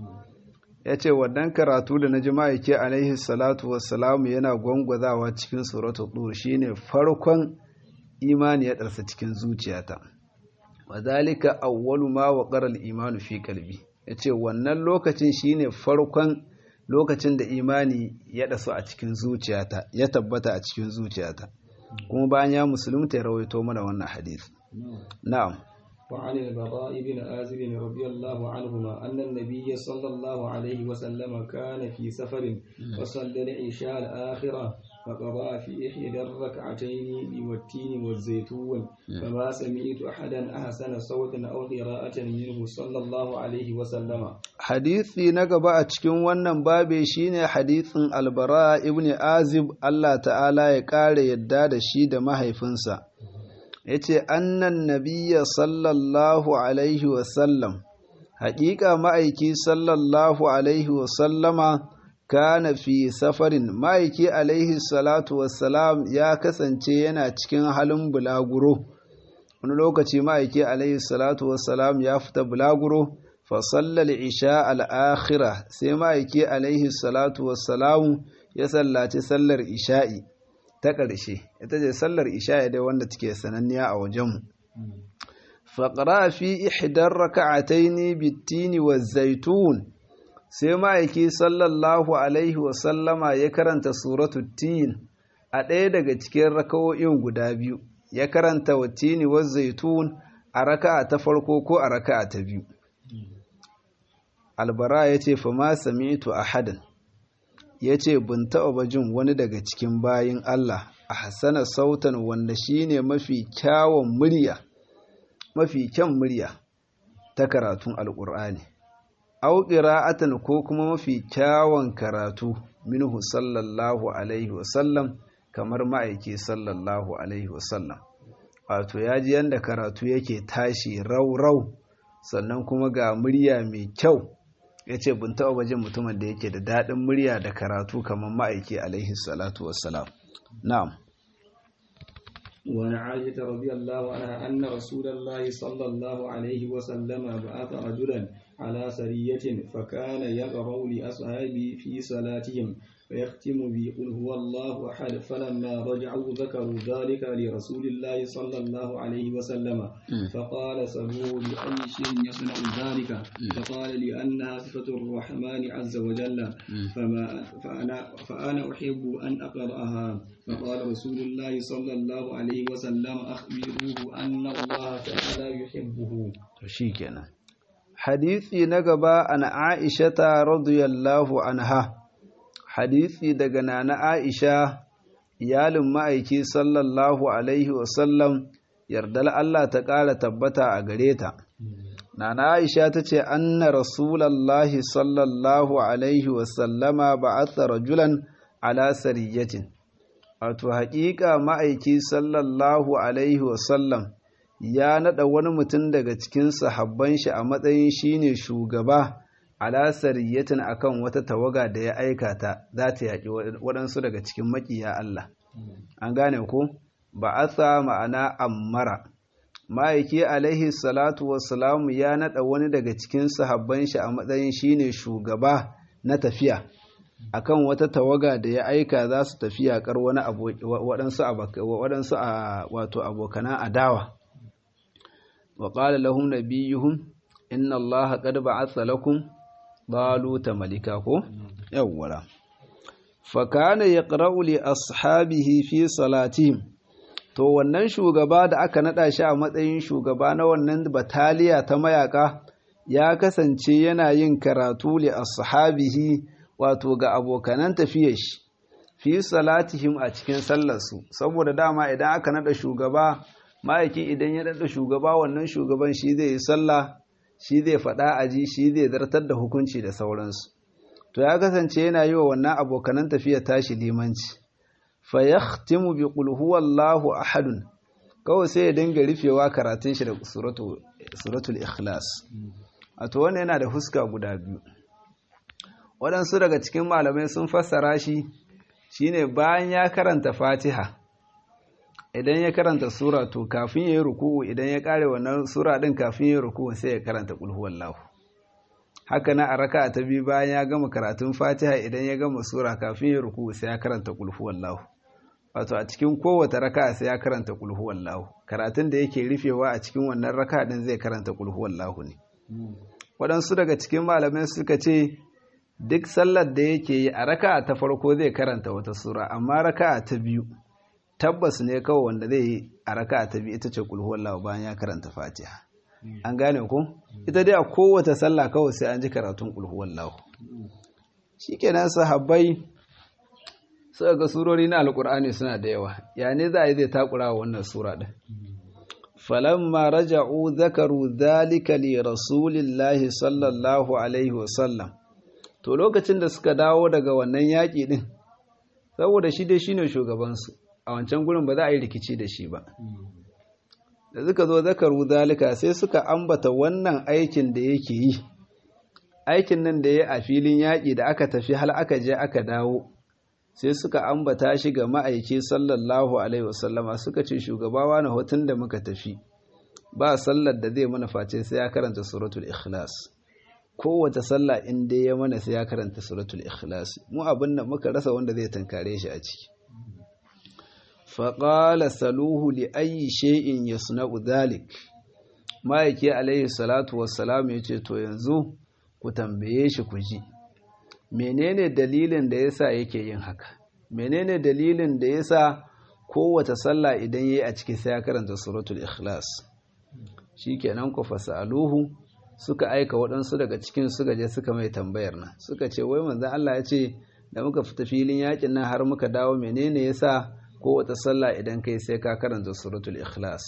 ya ce wannan karatu da na ji ma'aiki alaihi salatu wassalamu yana gwangwazawa cikin suratu dur shine farkon imani ya ɗarsa cikin zuciyata wa zalika awwalu ma waqara al-imanu fi qalbi yace wannan lokacin shine farkon lokacin da imani ya ɗasu a cikin zuciyata ya tabbata a cikin zuciyata kuma bayan ya musulunta ya rawaito mana wannan hadisi na'am وعن البراء بن آزب رضي الله عنهما أن النبي صلى الله عليه وسلم كان في سفر وصلى العشاء الآخرة فقرأ في إحدى الركعتين بالتين والزيتون فما سمعت أحدا أحسن صوتا أو قراءة منه صلى الله عليه وسلم hadisi na gaba a cikin wannan babe shine hadisin albara ibn azib Allah ta'ala ya ƙara yadda da shi da mahaifinsa ya ce annan nabiya sallallahu alaihi wasallam haƙiƙa ma'aiki sallallahu alaihi wasallama kana fi safarin ma'aiki alaihi salatu wassalam ya kasance yana cikin halin bulaguro wani lokaci ma'aiki alaihi salatu wassalam ya fita bulaguro fasallar isha al'akhira sai ma'aiki alaihi salatu wassalamu ya sallaci sallar isha'i ta ƙarshe ita ce sallar isha'i dai wanda take sananniya a wajenmu faƙara fi ihdar raka'ataini bittini wa zaitun sai ma'aiki sallallahu alaihi wasallama ya karanta suratu tin a ɗaya daga cikin raka'o'in guda biyu ya karanta wa tini wa zaitun a raka'a ta farko ko a raka'a ta biyu albara ya ce fa ma sami'tu ahadan ya ce bin taɓa jin wani daga cikin bayin Allah a hasana sautan wanda shine mafi kyawun murya mafi kyan murya ta karatun alƙur'ani au ƙira'atan ko kuma mafi kyawun karatu minhu sallallahu alaihi wasallam kamar ma'aiki sallallahu alaihi wasallam wato ya ji yadda karatu yake tashi rau-rau sannan kuma ga murya mai kyau ya ce bin taɓa jin mutumin da yake da daɗin murya da karatu kamar ma'aiki alaihi salatu wassalam na'am وعن عائشة رضي الله عنها أن رسول الله صلى الله عليه وسلم بعث رجلا على سرية فكان يقرأ لأصحابه في صلاتهم فيختم بقل هو الله أحد فلما رجعوا ذكروا ذلك لرسول الله صلى الله عليه وسلم فقال سلوه بأي شيء يصنع ذلك فقال لأنها صفة الرحمن عز وجل فما فأنا, فأنا أحب أن أقرأها فقال رسول الله صلى الله عليه وسلم أخبروه أن الله تعالى يحبه شيكنا حديثي نقبا عن عائشة رضي الله عنها hadisi daga nana Aisha iyalin ma'aiki sallallahu alaihi wasallam yardar Allah ta ƙara tabbata a gare ta nana aisha ta ce anna rasulallahi sallallahu alaihi wasallama ba'atha rajulan ala sariyatin wato haƙiƙa ma'aiki sallallahu alaihi wasallam ya naɗa wani mutum daga cikin sahabban shi a matsayin shine shugaba ala sariyatin akan wata tawaga da ya aikata za ta yaƙi waɗansu daga cikin maƙiya Allah an gane ko ba'atha ma'ana ammara ma'aiki alaihi salatu wassalamu ya naɗa wani daga cikin sahabban shi a matsayin shine shugaba na tafiya akan wata tawaga da ya aika za su tafi yaƙar wani waɗansu a wato abokanan adawa wa ƙala lahum nabiyuhum inna Allah qad ba'atha lakum baluta malika ko yawwara fa kana yaqra'u li ashabihi fi salatihim to wannan shugaba da aka nada shi a matsayin shugaba na wannan bataliya ta mayaka ya kasance yana yin karatu li ashabihi wato ga abokanan tafiyar shi fi salatihim a cikin sallarsu saboda dama idan aka nada shugaba ma'aiki idan ya nada shugaba wannan shugaban shi zai yi sallah shi zai faɗa aji shi zai zartar da hukunci da sauransu to ya kasance yana yi wa wannan abokanan tafiya tashi limanci fa yahtimu bi qul huwallahu ahadun kawai sai ya dinga rufewa karatun shi da suratul ikhlas wato wannan yana da huska guda biyu waɗansu daga cikin malamai sun fassara shi shine bayan ya karanta fatiha idan ya karanta sura to kafin ya yi ruku'u idan ya kare wannan sura din kafin ya yi ruku'u sai ya karanta qul huwallahu haka na a raka'a ta biyu bayan ya gama karatun fatiha idan ya gama sura kafin ya yi ruku'u sai ya karanta qul huwallahu wato a cikin kowace raka'a sai ya karanta qul huwallahu karatun da yake rufewa a cikin wannan raka'a din zai karanta qul huwallahu ne waɗansu daga cikin malamai suka ce duk sallar da yake yi a raka'a ta farko zai karanta wata sura amma raka'a ta biyu tabbas ne kawai wanda zai yi a raka'a ta biyu ita ce kulhuwallahu bayan ya karanta fatiha an gane ku ita dai a kowace sallah kawai sai an ji karatun kulhuwallahu shikenan sahabbai suka ga surori na alkur'ani suna da yawa ya ne za a yi zai takura wa wannan sura din falamma raja'u zakaru dhalika li rasulillahi sallallahu alaihi wasallam to lokacin da suka dawo daga wannan yaƙi din saboda shi dai shine shugabansu a wancan gurin ba za a yi rikici da shi ba da suka zo zakaru zalika sai suka ambata wannan aikin da yake yi aikin nan da ya a filin yaƙi da aka tafi hal aka je aka dawo sai suka ambata shi ga ma'aiki sallallahu alaihi wasallama suka ce shugabawa na hotun da muka tafi ba sallar da zai mana face sai ya karanta suratul ikhlas kowace sallah in dai ya mana sai ya karanta suratul ikhlas mu abin da muka rasa wanda zai tankare shi a ciki faƙala saluhu li ayi shay'in yasna'u dhalik ma'aiki alaihi salatu wassalam ya ce to yanzu ku tambaye shi ku ji menene dalilin da yasa yake yin haka menene dalilin da yasa kowace sallah idan yayi a ciki sai ya karanta suratul ikhlas shikenan ku fasaluhu suka aika waɗansu daga cikin suka je suka mai tambayar nan suka ce wai manzon Allah ya ce da muka fita filin yakin nan har muka dawo menene yasa kowace sallah idan kai sai ka karanta suratul ikhlas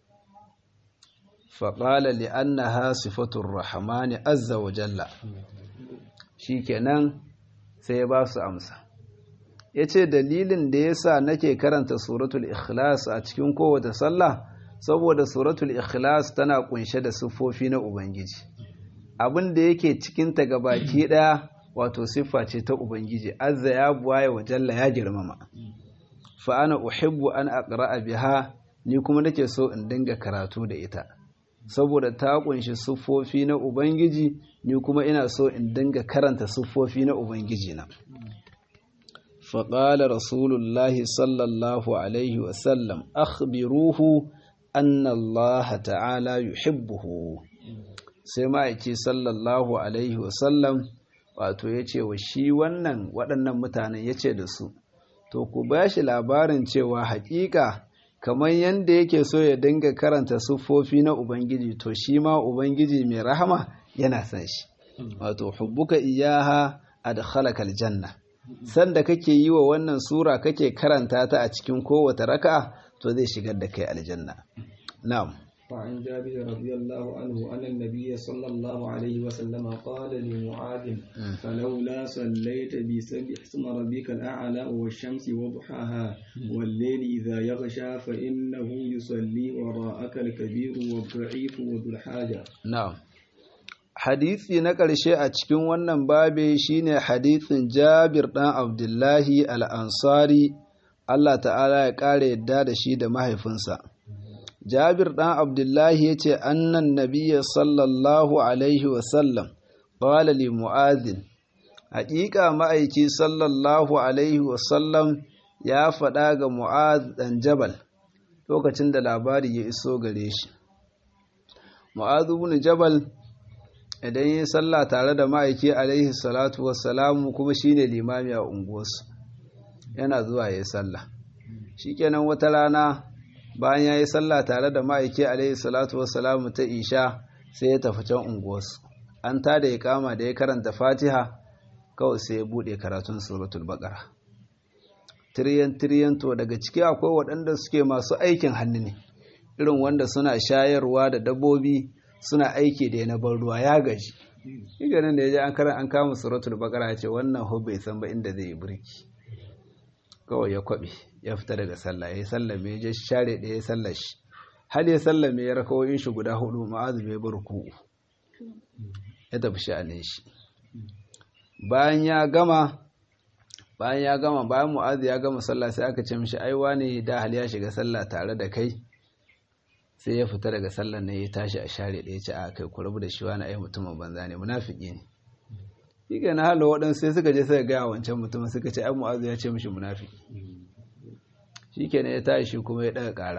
faƙala li'annaha sifatur rahmani azza wa jalla shikenan sai ya ba su amsa yace dalilin da yasa nake karanta suratul ikhlas a cikin kowace sallah saboda suratul ikhlas tana kunshe da siffofi na ubangiji abin da yake cikin ta gabaki daya wato siffa ce ta ubangiji azza ya buwaye wa jalla ya girmama fa ana uhibbu an aqra'a biha ni kuma nake so in dinga karatu da ita saboda ta kunshi siffofi na ubangiji ni kuma ina so in dinga karanta siffofi na ubangiji na fa qala rasulullahi sallallahu alaihi wa sallam akhbiruhu anna Allah ta'ala yuhibbuhu sai ma'aiki sallallahu alaihi wa sallam wato yace wa shi wannan waɗannan mutanen yace da su to ku ba shi labarin cewa haƙiƙa kamar yadda yake so ya dinga karanta siffofi na Ubangiji to shi ma Ubangiji mai rahama yana san shi wato hubbuka iyaha adkhalaka aljanna sanda kake yi wa wannan sura kake karanta ta a cikin kowace raka'a to zai shigar da kai aljanna na'am وعن جابر رضي الله عنه أن النبي صلى الله عليه وسلم قال لمعاذ فلولا صليت بسبح اسم ربك الأعلى والشمس وضحاها والليل إذا يغشى فإنه يصلي وراءك الكبير والضعيف وذو الحاجة na'am hadisi na ƙarshe a cikin wannan babe shine hadisin Jabir ɗan Abdullahi al-Ansari Allah ta'ala ya ƙara yadda da shi da mahaifinsa Jabir ɗan Abdullahi ya ce annan nabiyya sallallahu alaihi wasallam qala li mu'adhin haƙiƙa ma'aiki sallallahu alaihi wasallam ya faɗa ga mu'adh ɗan jabal lokacin da labari ya iso gare shi mu'adh ibn jabal idan yi sallah tare da ma'aiki alaihi salatu wassalamu kuma shine limami a unguwarsu yana zuwa ya yi sallah shikenan wata rana bayan ya yi sallah tare da ma'aiki alaihi salatu wassalamu ta isha sai ya tafi can unguwarsu an ta da ya kama da ya karanta fatiha kawai sai ya buɗe karatun suratul baqara tiriyan tiriyan to daga ciki akwai waɗanda suke masu aikin hannu ne irin wanda suna shayarwa da dabbobi suna aiki da na ban ruwa ya gaji shi ganin da ya ji an karan an kama suratul baqara ya ce wannan ho bai san ba inda zai yi burki kawai ya kwabe ya fita daga sallah ya yi sallame ya je share da ya sallar shi hal ya sallame ya rakawoyin shi guda hudu ma'azu bai bar ku ya tafi sha'anin shi bayan ya gama bayan ya gama bayan mu'azu ya gama sallah sai aka ce mishi ai wani da hal ya shiga sallah tare da kai sai ya fita daga sallar ne ya tashi a share da ya ce a kai ku rabu da shi wani ai mutumin banza ne munafiki ne shi ke na hala waɗansu sai suka je suka gaya wancan mutumin suka ce ai mu'azu ya ce mishi munafiki shi ke ya tashi kuma ya ɗaga ƙara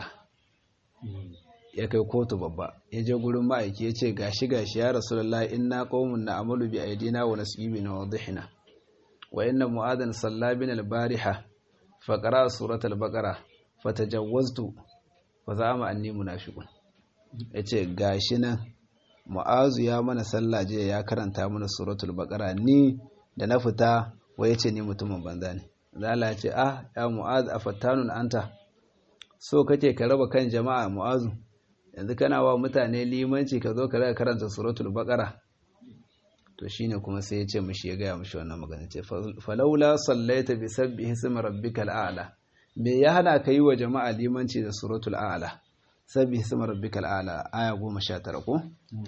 ya kai kotu babba ya je gurin ma'aiki ya ce gashi gashi ya rasulullah inna qaumun na amalu bi aidina wa nasibina wa dhihna wa inna mu'adan salla bin al-bariha fa qara suratul baqara fatajawwaztu fa zama anni munafiqun yace gashi nan mu'azu ya mana sallah je ya karanta mana suratul baqara ni da na fita wai yace ni mutumin banza ne zala ce ah ya mu'az afattanun anta so kake ka raba kan jama'a mu'azu yanzu kana wa mutane limanci ka zo ka raka karanta suratul baqara to shine kuma sai ya ce mishi ya gaya mishi wannan magana ce falaula sallaita bi sabbihi ismi rabbikal a'la me ya hana ka yi wa jama'a limanci da suratul a'la sabbihi ismi rabbikal a'la aya 19 ko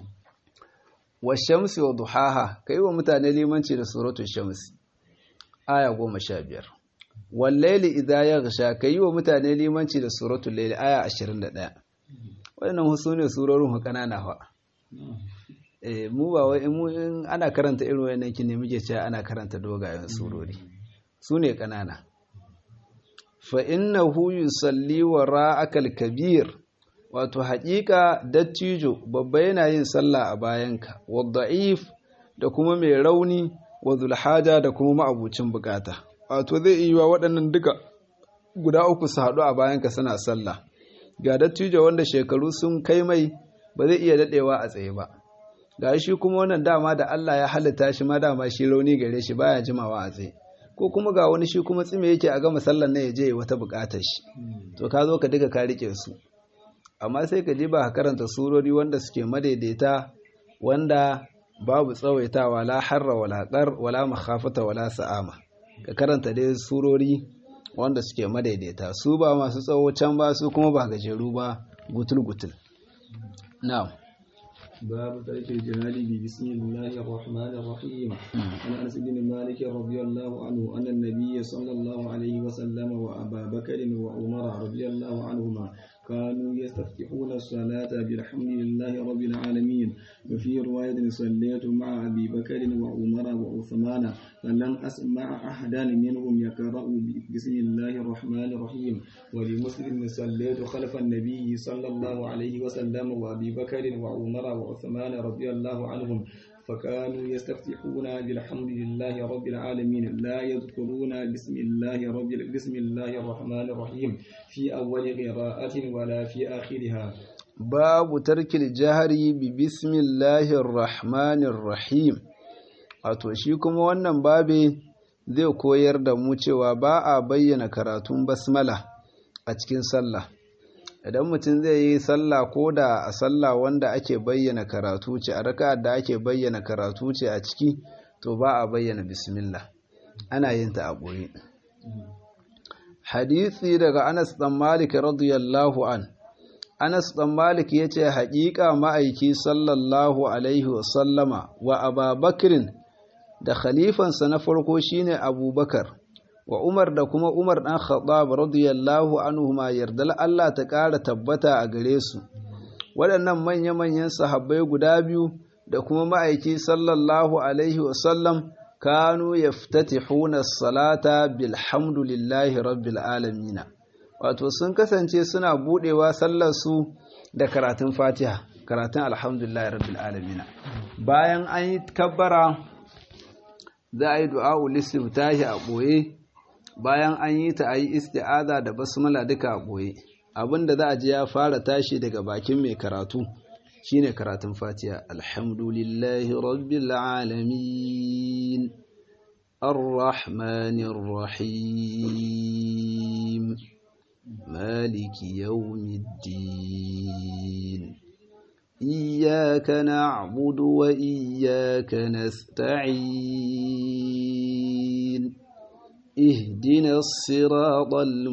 wa shamsi wa duhaha ka yi wa mutane limanci da suratul shamsi aya 15 wal layli idha yaghsha ka yi wa mutane limanci da suratul layli aya 21 wannan husu ne surorin kanana fa eh mu ba wai mu in ana karanta irin wayannan kin ne muke cewa ana karanta dogayen surori su ne kanana fa innahu yusalli wara'akal kabir wato haƙiƙa dattijo babba yana yin sallah a bayanka wadda'if da kuma mai rauni wa zulhaja da kuma ma'abucin bukata wato zai iya waɗannan duka guda uku su haɗu a bayanka suna sallah ga dattijo wanda shekaru sun kai mai ba zai iya daɗewa a tsaye ba ga shi kuma wannan dama da Allah ya halitta shi ma dama shi rauni gare shi baya jimawa a tsaye ko kuma ga wani shi kuma tsime yake a gama sallar na ya je wata bukatar shi to ka zo ka duka ka rike su amma sai ka je ba ka karanta surori wanda suke madaidaita wanda babu tsawaitawa la harra wala qar wala makhafata wala sa'ama ka karanta dai surori wanda suke madaidaita su ba masu tsawo can ba su kuma ba gajeru ba gutul gutul na'am باب ترك الجهاد بسم الله الرحمن الرحيم عن انس بن مالك رضي الله عنه ان النبي صلى الله عليه وسلم وابا بكر وعمر رضي الله عنهما كانوا يستفتحون الصلاة بالحمد لله رب العالمين وفي رواية صليت مع أبي بكر وعمر وعثمان فلم أسمع أحدا منهم يقرأ بسم الله الرحمن الرحيم ولمسلم صليت خلف النبي صلى الله عليه وسلم وأبي بكر وعمر وعثمان رضي الله عنهم فكانوا يستفتحون بالحمد لله رب العالمين لا يذكرون بسم الله رب بسم الله الرحمن الرحيم في أول قراءة ولا في آخرها باب ترك الجهر ببسم الله الرحمن الرحيم wato shi kuma wannan babe zai koyar da mu cewa ba a bayyana karatun basmala a cikin sallah idan mutum zai yi sallah ko da a sallah wanda ake bayyana karatu ce a raka'ar da ake bayyana karatu ce a ciki to ba a bayyana bismillah ana yin ta a ɓoye hadisi daga anas dan malik radiyallahu an anas dan malik ya ce haƙiƙa ma'aiki sallallahu alaihi wasallama wa ababakirin da khalifansa na farko shine abubakar wa umar da kuma umar dan khattab radiyallahu anhu ma yardal Allah ta ƙara tabbata a gare su waɗannan manya-manyan sahabbai guda biyu da kuma ma'aiki sallallahu alaihi wasallam kanu yaftatihuna salata bilhamdulillahi rabbil alamin wato sun kasance suna budewa sallar su da karatun Fatiha karatun alhamdulillahi rabbil alamin bayan an yi kabbara za a yi du'a ulistiftahi a boye bayan an yi ta ayi isti'aza da basmala duka a boye abinda za a ji ya fara tashi daga bakin mai karatu shine karatun fatiha alhamdulillahi rabbil alamin arrahmanir rahim maliki yawmiddin iyyaka na'budu wa iyyaka nasta'in اهدنا الصراط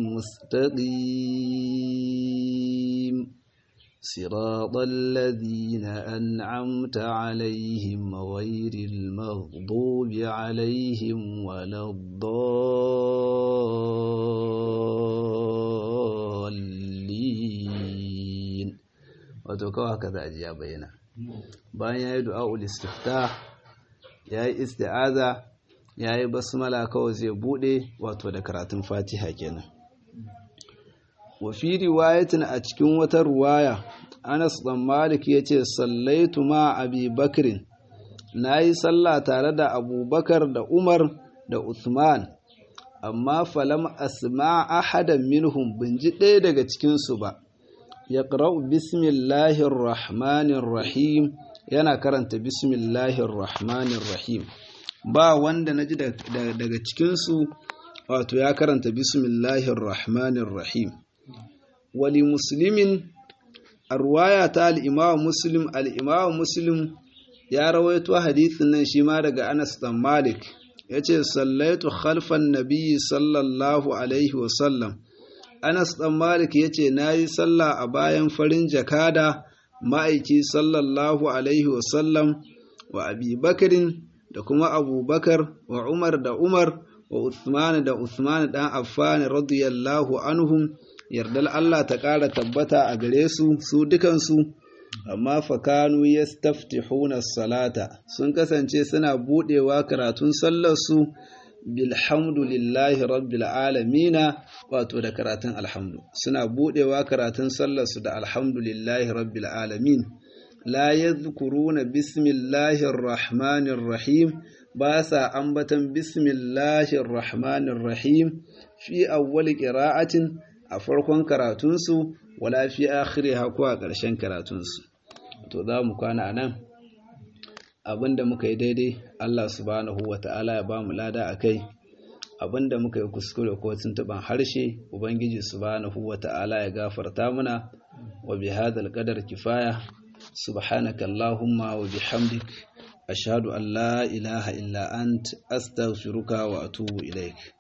المستقيم صراط الذين أنعمت عليهم غير المغضوب عليهم ولا الضالين وتوكوا هكذا أجي بينا bayan ya yi du'a'ul istiftah ya yi isti'aza ya yi basmala kawai zai bude wato da karatun fatiha kenan wa fi riwayatin a cikin wata ruwaya anas dan malik ya ce sallaitu ma abi bakrin na yi sallah tare da abubakar da umar da uthman amma falam asma ahadan minhum bin ji ɗaya daga cikinsu ba ya bismillahir rahmanir rahim yana karanta bismillahir rahmanir rahim ba wanda na ji daga cikinsu wato ya karanta bismillahir rahmanir rahim wali muslimin a ruwaya ta al'imawa muslim al'imawa muslim ya rawaito hadithin nan shi ma daga anas dan malik ya ce sallaitu khalfan nabiyyi sallallahu alaihi wasallam anas dan malik ya ce na yi sallah a bayan farin jakada ma'aiki sallallahu alaihi wasallam wa abi bakarin da kuma abubakar wa umar da umar wa uthman da uthman dan affan radiyallahu anhum yardal Allah ta ƙara tabbata a gare su su dukansu amma fakanu yastaftihuna salata sun kasance suna budewa karatun sallar su bilhamdulillahi rabbil alamina wato da karatun alhamdu suna budewa karatun sallar su da alhamdulillahi rabbil alamin la yadhkuruna bismillahir rahmanir rahim ba sa ambatan bismillahir rahmanir rahim fi awwal qira'atin a farkon karatunsu wala fi akhiriha ko a ƙarshen karatunsu to za mu kwana nan abinda muka yi daidai Allah subhanahu wata'ala ya ba mu lada a kai abinda muka yi kuskure ko tuntuban harshe ubangiji subhanahu wata'ala ya gafarta muna wa bi hadal qadar kifaya subhanaka allahumma wa bihamdik ashhadu an la ilaha illa ant astaghfiruka wa atubu ilaik